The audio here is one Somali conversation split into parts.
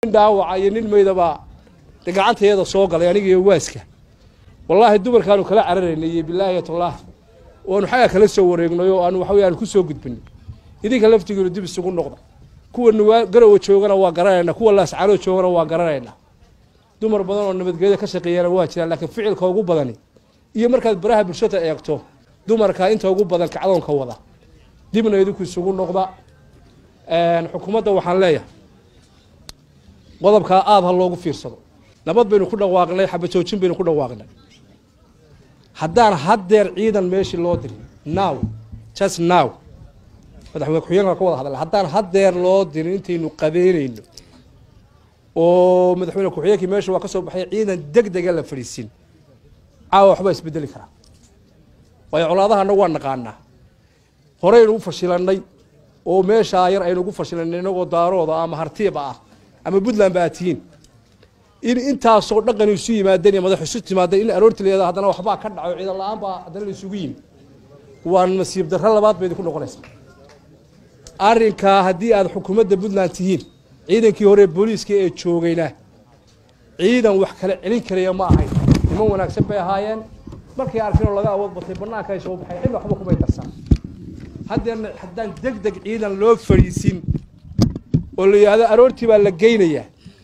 dhaawaca iyo nin maydabaa de gacanteeda soo galay aniga iyo waaska wallaahi dumarkaanu kala cararaynay iyo bilaahi tallah oanu xagga kala soo wareegnay oo aanu waxawey aan ku soo gudbinay idinka laftigiinu dib isugu noqda kuwa nuwaa garowa joogana waa garanaynaa kuwa laascaanoo joogana waa garanaynaa dumar badan oo nabadgelyo ka shaqeeyana waa jiraan laakiin ficilka ugu badani iyo markaad baraha bulshada eegto dumarka inta ugu badan kacdoonka wada dibna idinku isugu noqda xukuumadda waxaan leeyahay qodobkaa aada ha loogu fiirsado nabad baynu ku dhawaaqnay xabajoojin baynu ku dhawaaqnay haddaan haddeer ciidan meeshii loo dirin now just now madaxweyne ku-xigeenka ka wada hadla haddaan haddeer loo dirin intaynu qabeynayno oo madaxweyne ku-xigeenkii meesha waa ka soo baxay ciidan deg dega la fadhiisin caawa waxbaa isbedeli karaa waayo colaadahana waa naqaanaa horeynu u fashilanay oo meeshaa yar aynu ugu fashilanay inagoo daarooda ama hartiiba ah ama puntland ba aad tihiin in intaasoo dhaqan isu yimaadeen iyo madax isu timaadeen in aroorti leeda haddana waxbaa ka dhaco ciidan la-aan baa haddana la isugu yimi waa nasiib darro labaad bay idinku noqonaysaa arrinkaa haddii aad xukuumadda puntland tihiin ciidankii hore booliiska ee joogayna ciidan wax kala celin karaya ma ahayn niman wanaagsan bay ahaayeen markay arkinoo laga awood batay banaanka ay soo baxay cid waxba kumay darsan haddeerna haddaan deg deg ciidan loo fadhiisin oo la yidhahdo aroortii baa la geynayaa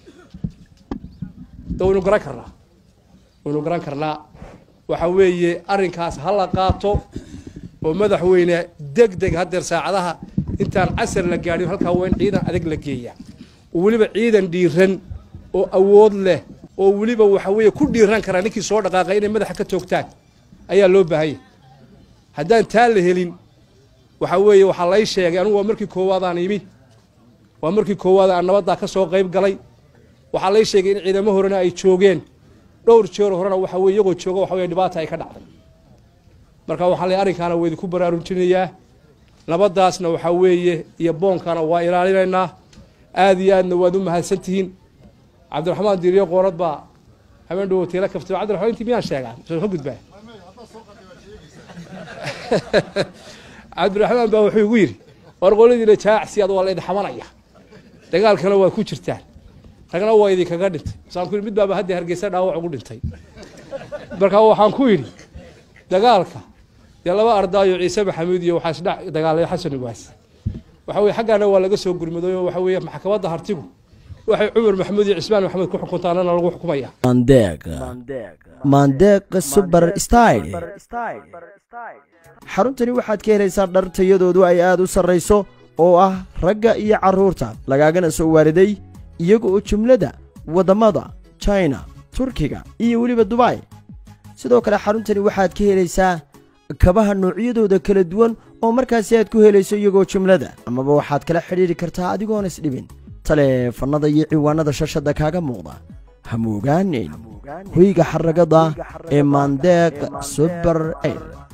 de waynu garan karnaa waynu garan karnaa waxa weeye arrinkaas ha la qaato oo madaxweyne deg deg haddeer saacadaha intaan casar la gaadhin halkaa waa in ciidan adag la geeyaa oo weliba ciidan dhiiran oo awood leh oo weliba waxa weeye ku dhiiran karaa ninkii soo dhaqaaqay inay madaxa ka toogtaan ayaa loo baahanya haddaan taa la helin waxa weeye waxaa lay sheegay anugu waa markii koowaadaan imi waa markii koowaad aan nabaddaa ka soo qayb galay waxaa lay sheegay in ciidamo horena ay joogeen dhowr jeer horena waxa weye iyagoo jooga waxa weye dhibaata ay ka dhacday marka waxaa lay arrinkaana waa idinku baraarujinayaa nabaddaasna waxaa weeye iyo boonkana waa ilaalinaynaa aada iyo aadna waad u mahadsan tihiin cabdiraxmaan diiriyo qoorad baa habeen dhowo tiila kaftay cabdiraxmaan intii miyaan sheegaa soo ka gudbaa cabdiraxmaan baa wuxuu igu yidhi war qoladiina jaacsi ad waa la idin xamanaya dagaalkana waa ku jirtaan ragna waa idinkaga dhintay masaan ku yidhi mid baaba haddii hargeysa dhaawac ugu dhintay marka waxaan ku yidhi dagaalka dee laba ardaayo ciise maxamuud iyo waxaa isdhac dagaalay xasan ugaas waxa weye xaggaana waa laga soo gurmaday oo waxa weeye maxkamadda hartigu waxay cumar maxamuud iyo cismaan maxamed ku xukuntaanana lagu xukumaya mandeeq mandeeq suber style xaruntani waxaad ka helaysaa dhar tayadoodu ay aad u sarrayso oo ah ragga iyo carruurta lagaagana soo waariday iyaga oo jumlada waddamada china turkiga iyo weliba dubai sidoo kale xaruntani waxaad ka helaysaa kabaha noocyadooda kala duwan oo markaasi aad ku helayso iyagoo jumlada amaba waxaad kala xidhiidhi kartaa adigoon isdhibin taleefannada iyo ciwaanada shashadda kaaga muuqda hamuugaanin hoyga xaragada ee maandeeq suber air